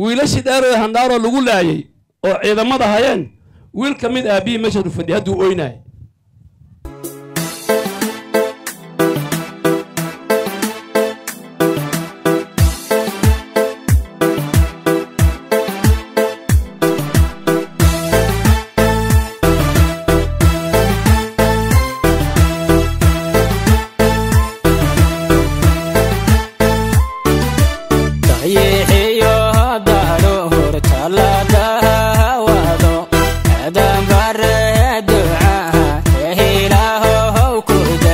wiilashii dheeree handhaaroo lagu laayay oo ciidamada hayeen wiil ka mid aabbihii meesha u fadhiya hadduu oynaay dayixiyo daadho hortaladaawado adanbare ducaha ehilaahow kuda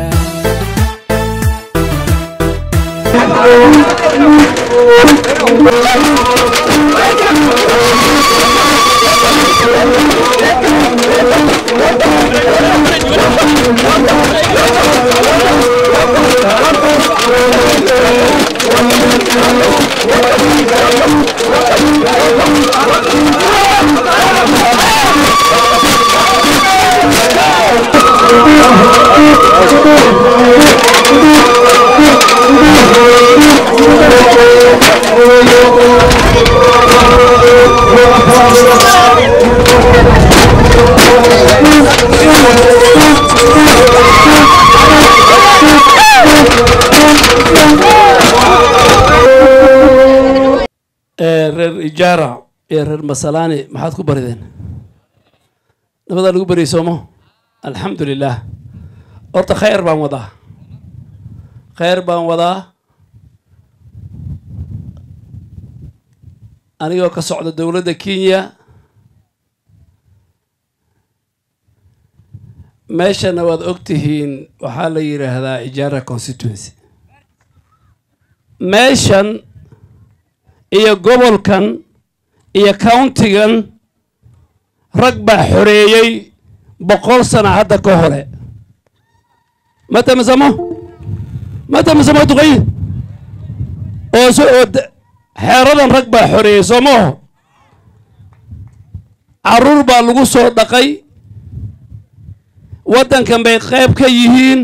ee reer ijaara iyo reer masalaani maxaad ku barideen nabadaa lagu bariyey soomo alxamdu lilah horta khayr baan wadaa khayr baan wadaa anigoo ka socda dowladda kenya meeshana waad og tihiin waxaa la yidhaahdaa ijaara constituency meeshan iyo gobolkan iyo countigan rag baa xoreeyey boqol sana hadda ka hore mata masamo mata masamo duqay oo so oo de- xeeradan rag baa xoreeyey soo maaho carruur baa lagu soo dhaqay waddankan bay qayb ka yihiin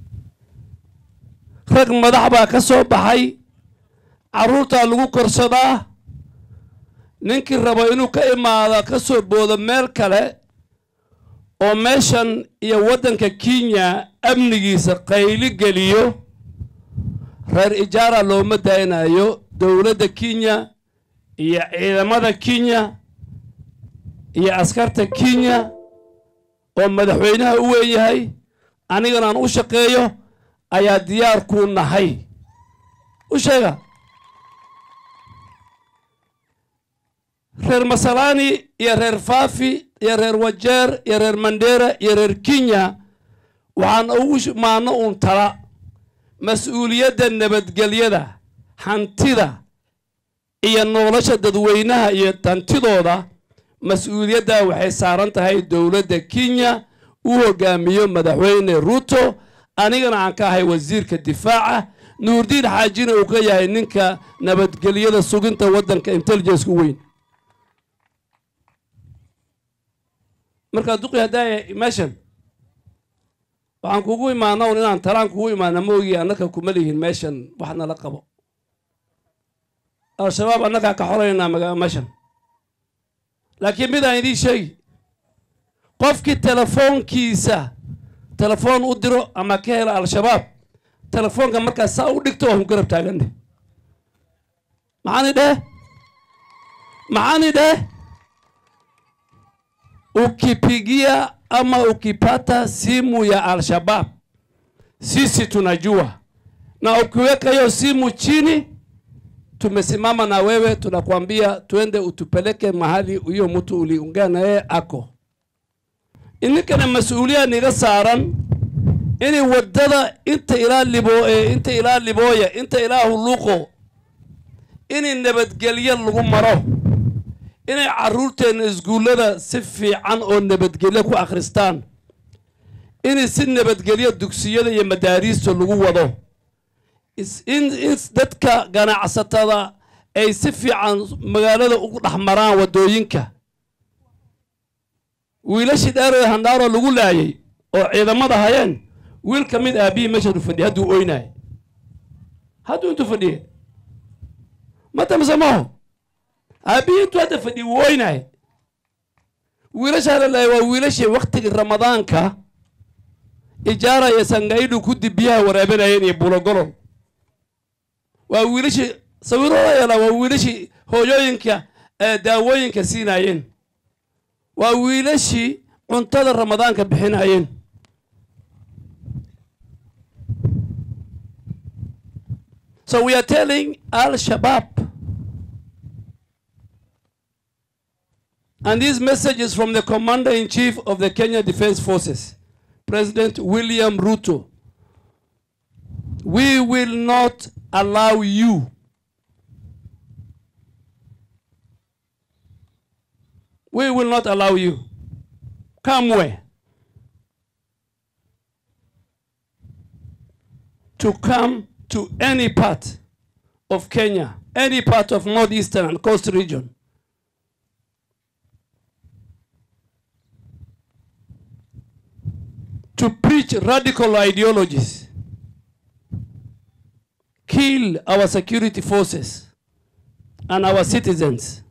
rag madax baa ka soo baxay carruurtaa lagu korsadaa ninkii rabo inuu ka imaado ka soo boodo meel kale oo meeshan iyo waddanka kenya amnigiisa qayli geliyo reer ijaara looma daynayo dowladda kenya iyo ciidamada kenya iyo askarta kenya oo madaxweynaha u weyn yahay anigana aan u shaqeeyo ayaa diyaar kuu nahay u sheega reer masalaani iyo reer faafi iyo reer wajeer iyo reer mandera iyo reer kenya waxaan ugu sh- maano uun tala mas-uuliyadda nabadgelyada hantida iyo nolosha dadweynaha iyo hantidooda mas-uuliyaddaa waxay saaran tahay dowladda kenya u hogaamiyo madaxweyne ruto anigana aan ka ahay wasiirka difaaca nuurdiin xaajina uu ka yahay ninka nabadgelyada suginta waddanka intelligence-ku weyn markaa duqi haddaaya meeshan waxaan kugu imaana un inaan talaan kugu imaana ma ogi annaka kuma lihin meeshan wax nala qabo al-shabaab annagaa ka xolaynaa maga meeshan laakiin midaan idiin sheegi qofkii telefoonkiisa telefoon u diro ama ka hela al-shabaab telefoonka markaas saa u dhigto waan ku garab taaganne maxaani dheh maxaani dheh ukipigia ama ukipata simu ya Al-Shabaab, sisi tunajua, na ukiweka hiyo simu chini, tumesimama na wewe, tunakwambia twende utupeleke mahali huyo mtu uliungana na yeye ako. Ininkana mas-uuliya niga saaran inay wadada inta ilaa libo ee inta ilaa libooya inta ilaa huluuqo inay nabadgelyo lagu maro inay carruurteenna iskuullada si fiican oo nabadgelyo ku akhristaan inay si nabadgelyo dugsiyada iyo madaariista lagu wado is- in in dadka ganacsatada ay si fiican magaalada ugu dhex maraan waddooyinka wiilashii dheeree handhaaroo lagu laayay oo ciidamada hayeen wiil ka mid aabbihii meeshaadu fadhiya hadduu oynaay hadduu intuu fadhiye mata mise maho aabbihii intuu hadda fadhi woynay wiilashaana lahay waa wiilashii waktigii ramadaanka ijaara iyo sangaidhu kudi biyaha waraabinayeen iyo bulogolol waa wiilashii sawirooda yeelaa waa wiilashii hooyooyinka ee daawooyinka siinayeen waa wiilashii cuntada ramadaanka bixinayeen So we are telling Al Shabaab, and this message is from the Commander in Chief of the Kenya Defense Forces, President William Ruto. We will not allow you We will not allow you. Come where? To come to any part of Kenya, any part of northeastern and coast region. To preach radical ideologies, kill our security forces and our citizens.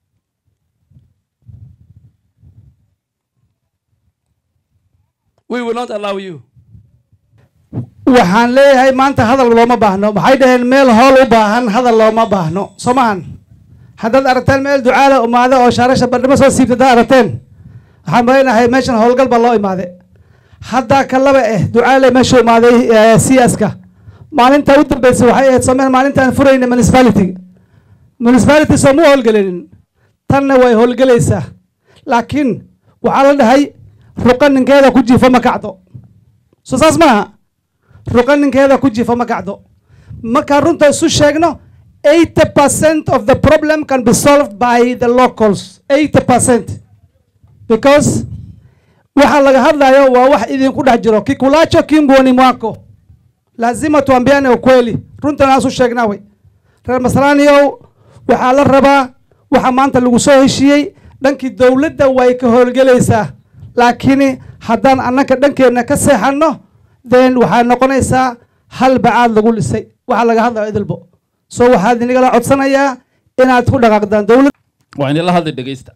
We will not allow you. waxaan leeyahay maanta hadal looma baahno maxay dhaheen meel hool u baahan hadal looma baahno soo maahan haddaad aragteen meel ducaala imaade oo shaarasha bandhimo soo siibta haddaad aragteen waxaan maleynahay meeshan howlgal baa loo imaade haddaa kalaba eh ducaale meeshuu imaaday siyaska maalinta u dambeysay waxay ahayd someen maalintaan furayna municipality municipality soo mu howlgelinin tanna way howlgelaysaa laakiin waxaa la dhahay ruqa ninkeeda ku jiifo ma kacdo soo saas maaha ruqa ninkeeda ku jiifo ma kacdo markaan runta isu sheegno eighty percent of the problem can be solved by the locals eighty percent because waxa laga hadlayo waa wax idinku dhex jiro kikulacho kimboni mwako lazima tuambiane ukweli runtan aan isu sheegnaa wey reer masraaniyow waxaa la rabaa waxa maanta lagu soo heshiiyey dhankii dowladda way ka howlgelaysaa laakiin haddaan annaka dhankeenna ka seexanno then waxaa noqonaysaa hal bacaad lagu dhisay waxaa laga hadlayo idilbo so waxaad inagala codsanayaa inaad ku dhaqaaqdaan dowlad waa inila hadli dhegaysta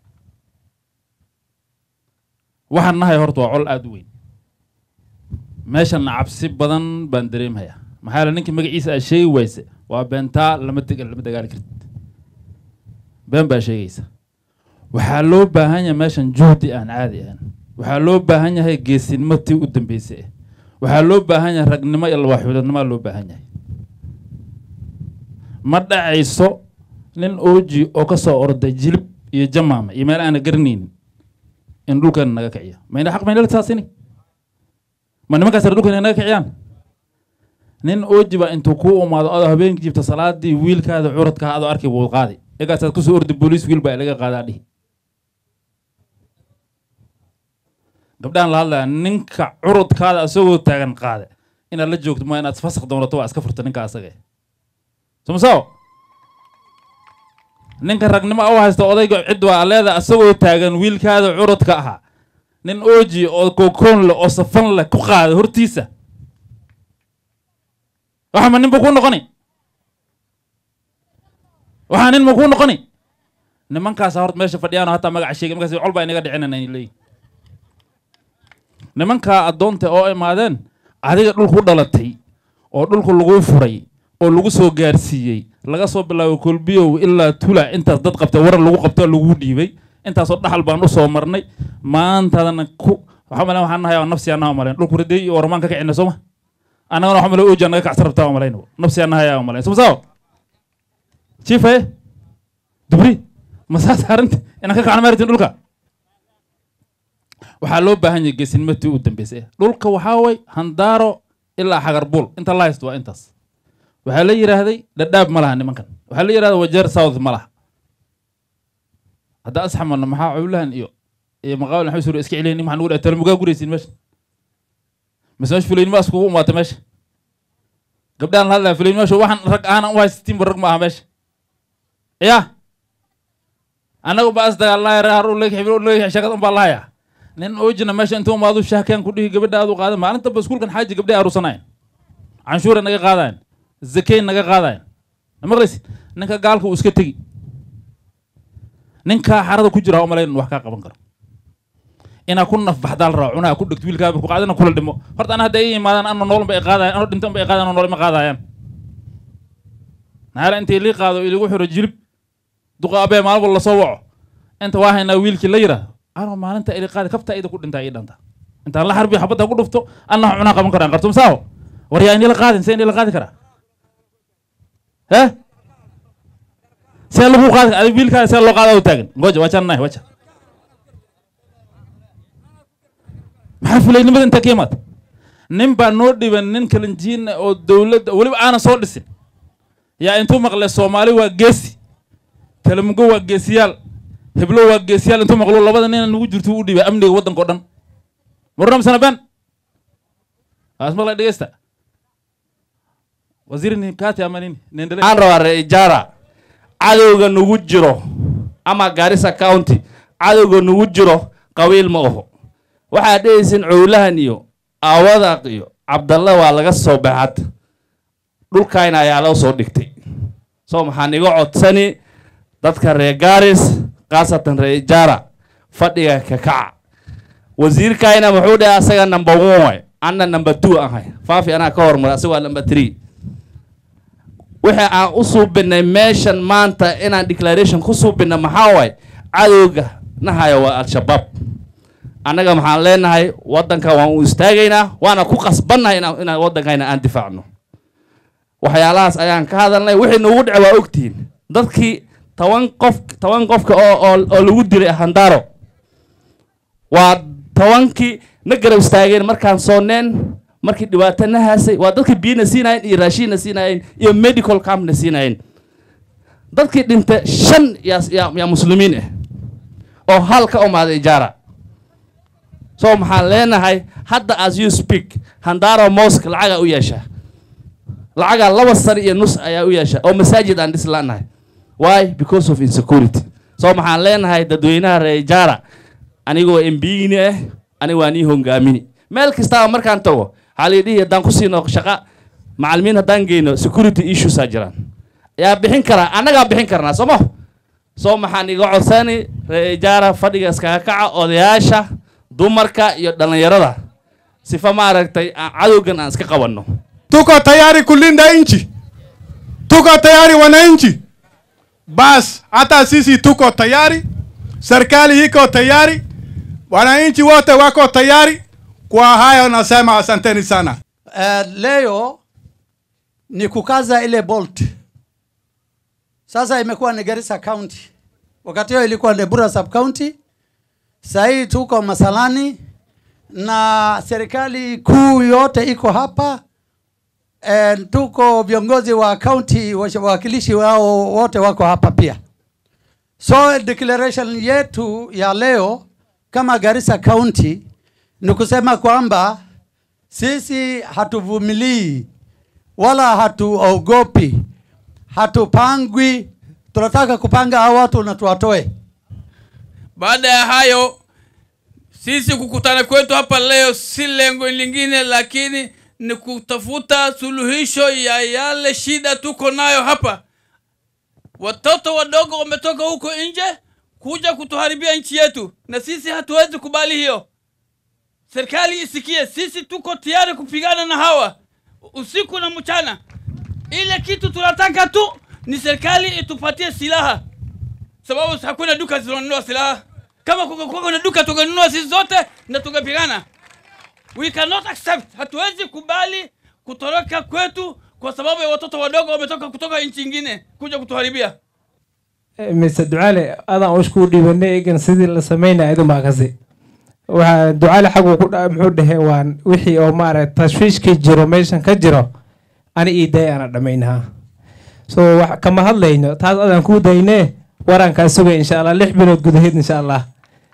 waxaan nahay horta waa col aada u weyn meeshanna cabsi badan baan dareemhayaa maxaa yeele ninkii magaciisa aad sheegi wayse waa beentaa lama dega lama dagaali kartid been baa sheegaysa waxaa loo baahan yahay meeshan juhdi aan caadi ahan waxaa loo baahan yahay geesinimo tii u dambeysay ah waxaa loo baahan yahay ragnimo iyo lawaxuudadnimaa loo baahan yahay ma dhacayso nin ooji oo ka soo orday jilib iyo jamaama iyo meel aana garanaynin in dhulkeena naga kiciyo mayna xaq maynala taasini ma nimankaas ar dhulkeena naga kiciyaan nin ooji baa intuu kuu umaado adoo habeenkii jibta salaadii wiilkaada curadkaa adoo arkay buu qaadi egaasaad kusoo ordi booliis wiil baa ilaga qaadaa dhihi gabdhahan la hadlaya ninka curudkaada asagoo taagan qaade inaad la joogto ma inaad fasak doonato waa iska furta ninka asaga somasao ninka ragnimo u haysta odayga cid waa leeda asagoo taagan wiilkaada curudka ahaa nin ooji oo kokoon leh oo safan leh ku qaada hortiisa waxa ma nin buu kuu noqoni waxaa nin ma kuu noqoni nimankaasa horta meesha fadhiyaano hataa magaca sheegay markaas col baa inaga dhicinana ay leeyihin nimankaa addoonta oo imaadeen adiga dhulku dhalatay oo dhulku laguu furay oo lagu soo gaarsiiyey laga soo bilaabo kolbiyow ilaa tula intaas dad qabtay warar lagu qabto lagu dhiibay intaasoo dhaxal baan usoo marnay maantadana ku waxaa malen waxaan nahay nafsi annaha malen dhulku riday iyo warmaan ka kicina sooma annagana waxa male ooji naga kacsan rabtaa malayn nafsi annaha yaa malen somasao chiifaye dubri masaas arrinta inaan ka kacna maaritin dhulka waxaa loo baahan yahay geesinimati u dambeysay dhulka waxaa way handaaro ilaa xagarbuul inta la haysto waa intaas waxaa la yidhaahday dhadhaab ma laha nimankan waxaa la yidhahda wajeer south ma laha hadda asxamalna maxaa cowlahan iyo iyo maqaawil maxay suura iska celiyin maxaa nugu dhahay talamugaa guraysiin meesha mise meesha fulaynimo askugu umaatay meesha gabdhahan la hadlaya fulaynimo waxaan rag ahana u haysatinba rag ma aha meesha ya annagu ba as dagaalnaya reer har leeg sheekad un baa lahayaa nin oojina meesha intuu umaadu shaahkaan ku dhihi gabadha aad u qaada maalinta ba iskuulkan xaaji gabdhay aruusanayan canshuura naga qaadayan zakey naga qaadayan maqlaysi ninka gaalka uu iska tegi ninkaa xarada ku jira ha umalayn in wax kaa qaban karo inaa ku nafbaxdaa la raba cunaa ku dhegto wiilkaa ku qaadina kula dhimo horta ana hadda ay yimaadaan ano nool ba ay qaadayan ano dhintan ba ay qaadayan ano nool ma qaadayaan naala intay lii qaado ilagu xiro jilib duqa abee maalin walba lasoo waco inta waa haynaa wiilkii la yira ano maalinta ili qaadi kabta ida ku dhintaa ii dhanta intaan la xarbi xabadda ku dhufto anna cunaa qaban karaan qartum saawo war yaa inila qaadin see inila qaadi karaa eh see lagu qaadi adig wiilkaa see loo qaada u taagan ngoja wachannahay wacha maxaa fulaynimada intaa ka imaata nin baa noo dhiban nin kalinjiin ah oo dowladda weliba aanan soo dhisin yaa intuu maqle soomaali waa geesi kalamugo waa geesiyaal heblo waa geesiyaal intuu maqlo labada nina nagu jirto u dhibay amniga waddanka o dhan maruna misana ben as maqla dhegeysta wasiir nikati ama nini nendele waxaan rabaa reijara cadowga nagu jiro ama garissa county cadowga nagu jiro qabiil ma aho waxaad dhehaysin cowlahan iyo aawadaq iyo cabdalla waa laga soo baxad dhulkayna ayaa loo soo dhigtay so maxaan iga codsani dadka reer garis khaasatan reer ijara fadhiga ka kaca wasiirkayna muxuu dhahay asaga number one way anna number two ahay faafi anaa ka hormara asaga waa number three wixii aan u suubinay meeshan maanta inaan declaration ku suubina maxaa waay cadowga nahaya waa al-shabaab annaga maxaan leenahay waddanka waan u istaagaynaa waana ku qasbannahay inaan inaan waddankayna aan difaacno waxyaalahaas ayaan ka hadalnay wixii nagu dhace waa ogtihiin dadkii toban qof toban qofka oo oo oo lagu dilay handaro waa tobankii na garab istaageen markaan soonneen markii dhibaato na haasay waa dadkii biyana siinayen iyo raashinna siinayen iyo medical campna siinayen dadkii dhintay shan yaa yaa yaa muslimiin ah oo hal ka umaaday ijaara so maxaan leenahay hadda as you speak handaro mosque lacagaa u yeeshaa lacagaa laba sano iyo nus ayaa u yeeshaa oo masaajid aan dhis la'nahay why because of insecurity so maxaan leenahay dadweynaha reer ijaara anigoo embigini ah aniga waan ii hongaamini meel kastaba markaan tago waxaa la dhihi haddaan ku siino shaqa macalimiin haddaan geyno security issues aa jiraan yaa bixin karaa annagaa bixin karnaa somo so maxaan iga codsani reer ijaara fadhiga iskaga kaca odayaasha dumarka iyo dhallinyarada sifa maaragtay aan cadowgan aan iska qabanno tuko tayari kulinda nchi, tuko tayari wananchi. Bas, hata sisi tuko tayari, serikali iko tayari, wananchi wote wako tayari. Kwa hayo nasema asanteni sana. Uh, leo ni kukaza ile bolt. Sasa imekuwa ni Garissa County, wakati hiyo ilikuwa ni Bura sub county. Sasa hii tuko Masalani na serikali kuu yote iko hapa. E, tuko viongozi wa county, wawakilishi wao wote wako hapa pia. So declaration yetu ya leo kama Garissa County ni kusema kwamba sisi hatuvumilii wala hatuogopi, hatupangwi. Tunataka kupanga hao watu na tuwatoe. Baada ya hayo, sisi kukutana kwetu hapa leo si lengo lingine, lakini ni kutafuta suluhisho ya yale shida tuko nayo hapa. Watoto wadogo wametoka huko nje kuja kutuharibia nchi yetu, na sisi hatuwezi kubali hiyo. Serikali isikie, sisi tuko tayari kupigana na hawa usiku na mchana. Ile kitu tunataka tu ni serikali itupatie silaha, sababu hakuna duka zinanunua silaha. Kama kungekuwa kuna duka tungenunua sisi zote na tungepigana. We cannot accept, hatuwezi kubali kutoroka kwetu kwa sababu ya watoto wadogo wametoka kutoka nchi ingine kuja kutuharibia. mise ducaale adaan ushkuu dhiibanay egan sidii la sameynaya idun baa kasi waxaa ducaale xaguu ku dha muxuu dhahe waan wixii oo maaragta tashwiishkii jiro meeshan ka jiro ani ii day aana dhammaynaha so wax kama hadlayno taas adaan kuu daynee warankaa sugay insha allah lix bilood gudaheed insha allah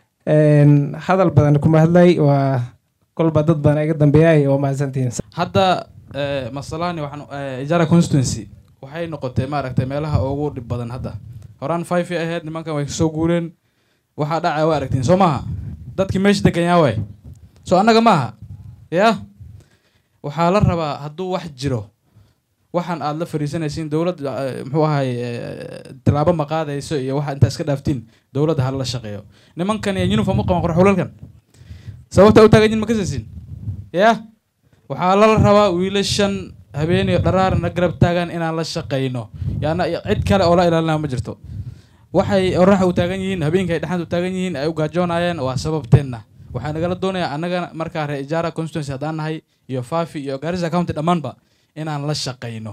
hadal badan kuma hadlay waa kolba dad badan iga dambeeyay oo mahadsantihiin hadda eh, masalani waxaan eh, ijara constituency waxay noqotay maaragtay meelaha ugu dhib badan hadda horaan five ay ahayd nimankan way kasoo guureen waxaa dhacaya waa aragtiin soo maaha dadkii meesha degan yaa waay soo annaga maaha ya waxaa la rabaa hadduu wax jiro waxaan aad la fariisanaysiin dowlad eh, muxuu ahay eh, tilaabo ma qaadayso iyo waxa intaa iska dhaaftiin dowladda hala shaqeeyo nimankan iyo uniform u qaban qora xulalkan sababta u taagan yihin ma kasaysin ya waxaa lala rabaa wiilashan habeeniyo dharaarna garab taagan inaan la shaqayno yaana cid kale oo la ilaalinaya ma jirto waxay oraxa u taagan yihiin habeenka ay dhexaad u taagan yihiin ay u gaajoonayeen waa sababteenna waxaa nagala doonayaa annaga markaa reer ijaara constituency haddaan nahay iyo fafi iyo garissa county dhammaanba inaan la shaqayno